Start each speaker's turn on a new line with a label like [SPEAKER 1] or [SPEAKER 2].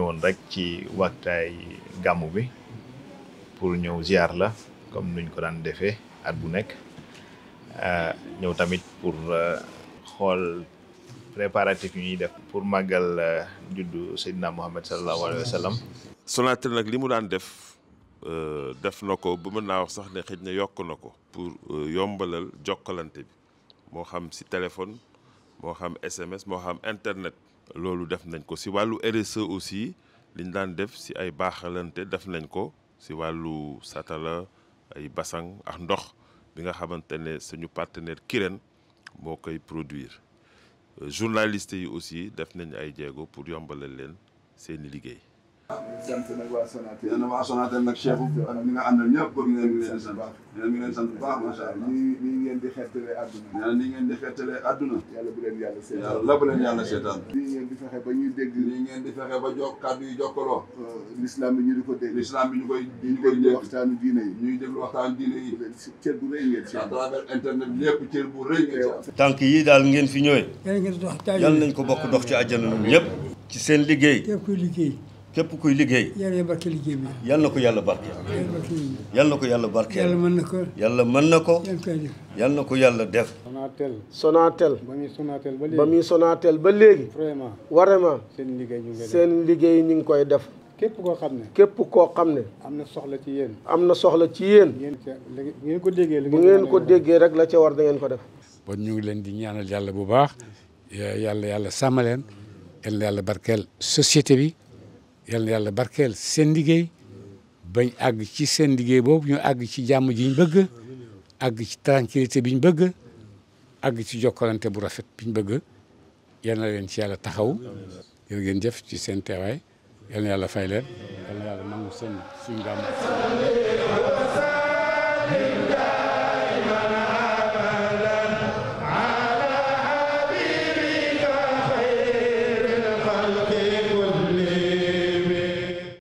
[SPEAKER 1] ñëwoon rek ci waxtaay gàmmu bi pour ñëw ziar la comme nuñ ko daan defee at bu nekk ñëw tamit pour xool préparatif yu ñuy def pour màggal juddu Seydina Muhammad sallallahu alayhi wa sallam
[SPEAKER 2] Sonatel nag li mu daan def def na ko ba mën naa wax sax ne xëj na yokk na ko pour yombalal jokkalante bi moo xam si téléphone moo xam SMS moo xam internet loolu def nañ ko si wàllu RSE aussi liñ daan def si ay baaxalante def nañ ko si wàllu satala ay basang ak ndox bi nga xamante ne suñu partenaire Kirène moo koy produire journaliste yi aussi def nañ ay jéego pour yombalal leen seeni liggéey.
[SPEAKER 3] sant nag waa Sonatel.
[SPEAKER 4] yéen a waa Sonatel nag Cheikh ak ñi nga àndal ñëpp bëgg ngeen ngi leen sant yéen a ngi leen sant bu baax macha allah.
[SPEAKER 3] nii nii ngeen di xettalee àdduna.
[SPEAKER 4] nee na nii ngeen di xettalee àdduna.
[SPEAKER 3] yàlla bu leen yàlla seetaan.
[SPEAKER 4] yàlla bu leen yàlla seetaan.
[SPEAKER 3] nii ngeen di fexe ba ñuy dégg.
[SPEAKER 4] nii ngeen di fexe ba jokk kàddu yi jokkaloo.
[SPEAKER 3] l'islam bi ñu di ko dégg.
[SPEAKER 4] l'islam bi ñu koy
[SPEAKER 3] ñu
[SPEAKER 4] ñu koy
[SPEAKER 3] déglu
[SPEAKER 4] dégg.
[SPEAKER 3] waxtaanu diine yi.
[SPEAKER 4] ñuy déglu waxtaan diine yi.
[SPEAKER 3] cër bu rëy ngeen ci
[SPEAKER 4] à
[SPEAKER 3] am.
[SPEAKER 4] travers internet lépp cër bu rëy ngeen ci am.
[SPEAKER 5] tànk yi daal ngeen fi ñëwee
[SPEAKER 6] yàlla ngeen dox taal
[SPEAKER 5] yal nañ ko bokk dox ci àjjana ñun ñëpp ci seen liggéey
[SPEAKER 6] képp kuy liggéey
[SPEAKER 5] képp kuy liggéey
[SPEAKER 6] yàlla ya barke liggéey bi
[SPEAKER 5] yal na ko yàlla barkeel
[SPEAKER 6] yàlla barke liggéey bi
[SPEAKER 5] yal na ko yàlla
[SPEAKER 6] yàlla
[SPEAKER 5] barkeel
[SPEAKER 6] mën na ko
[SPEAKER 5] yàlla mën na ko
[SPEAKER 6] yàlla koy def
[SPEAKER 5] yal na ko yàlla def
[SPEAKER 7] Sonatel
[SPEAKER 8] Sonatel
[SPEAKER 7] ba muy Sonatel ba
[SPEAKER 8] ba
[SPEAKER 7] léegi
[SPEAKER 8] muy Sonatel ba léegi
[SPEAKER 7] vraiment
[SPEAKER 8] vraiment
[SPEAKER 7] seen liggéey ñu ngi koy def
[SPEAKER 8] seen liggéey ñu ngi koy def
[SPEAKER 7] képp koo xam ne
[SPEAKER 8] képp koo xam ne
[SPEAKER 7] am na soxla ci yéen
[SPEAKER 8] am na soxla ci yéen
[SPEAKER 7] ngeen ca li ngeen ko déggee li
[SPEAKER 8] bu ngeen ko déggee rek la ca war da ngeen ko def
[SPEAKER 9] bon ñu ngi leen di ñaanal yàlla bu baax yàlla yàlla sàmm leen yal na yàlla barkeel société bi yal na yàlla barkeel seen liggéey bañ àgg ci seen liggéey boobu ñu àgg ci jàmm ji ñu bëgg àgg ci tranquillité bi ñu bëgg àgg ci jokkalante bu rafet bi ñu bëgg yal na leen ci yàlla taxaw jërë ngeen jëf ci seen teewaay yal na yàlla fay leen yal na yàlla nangu seen suñu gàmm